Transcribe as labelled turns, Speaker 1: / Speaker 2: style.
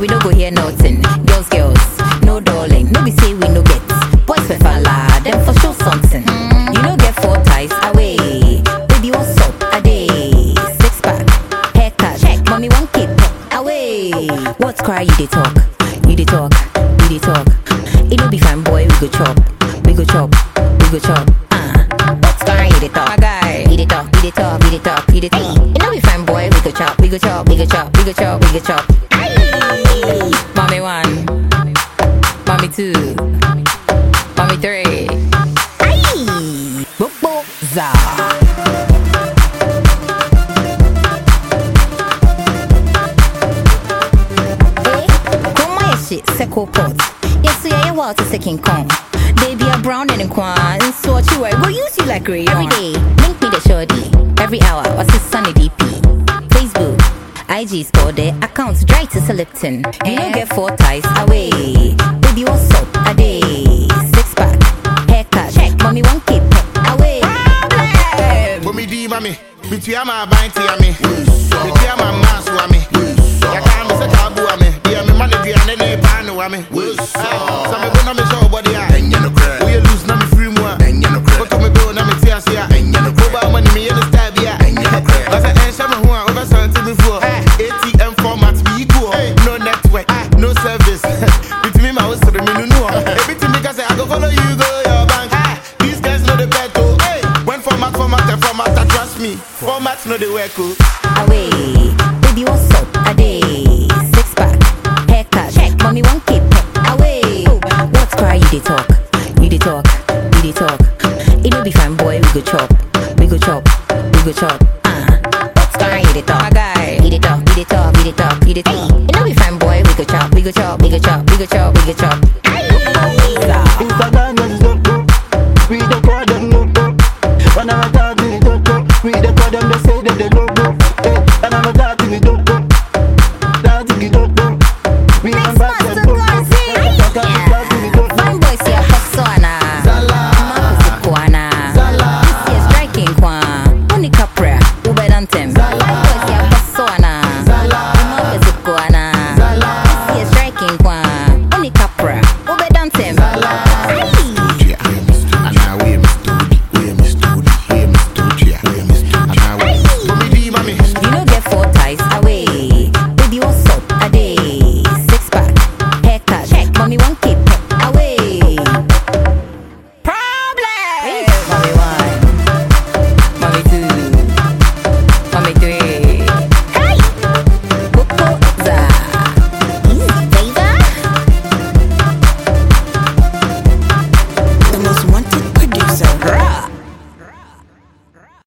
Speaker 1: we no go hear nothing. Girls, girls, no darling. No be say we no get. Boys for falla, them for sure something. You no get four ties away. Baby, what's up? A day. Six pack, haircut. Check. Mommy, one kid. Away. What's cry? You dey talk. You dey talk. You dey talk. It no be fine, boy. We go chop. We go chop. We go chop. Ah. What's cry? You dey talk. My guy. You dey talk. You dey talk. You dey talk. You dey talk. It no be fine, boy. We go chop. We go chop. We go chop. We go chop. We go chop. Aye. Mommy one. Mommy two. Mommy three. Aye. Bobo za. Eh, Chroma your shit, Seco pot. Yes, yeah, yeah, water second con. Baby, a brown and a quan. So what you wear, go use you like rayon. Every day, link me the shorty. Every hour, what's his sunny DP? Facebook, IG store their accounts dry to Lipton. You don't get four ties away. Baby, what's up? A day. Six pack, haircut. Check. Mommy, one keep away.
Speaker 2: Bomi di mami, bitua ma banti ami. Bitua ma masu ami. Ya kan me se tabu ami. Dia me mane dia ne ne panu ami. Sa me go na me show body a. We lose na me free mu a. Koto me go na me tia sia. Go ba money me in the style bia. Na se en sha me ho a over something before. ATM format be equal. No network, no service. Bitimi ma wo sere me nunu. Everything me ka say I go follow you go your bank. These guys know the bet oh. When format format and format, I trust me. Format know the work oh.
Speaker 1: away. Baby, what's up? A day. Six pack, haircut. Check. Mommy, one keep away. What's cry? You dey talk. You dey talk. You dey talk. It no be fine, boy. We go chop. We go chop. We go chop. Ah. What's cry? You dey talk. My guy. You dey talk. You dey talk. You dey talk. You dey talk. It no be fine, boy. We go chop. We go chop. We go chop. We go chop. We go chop.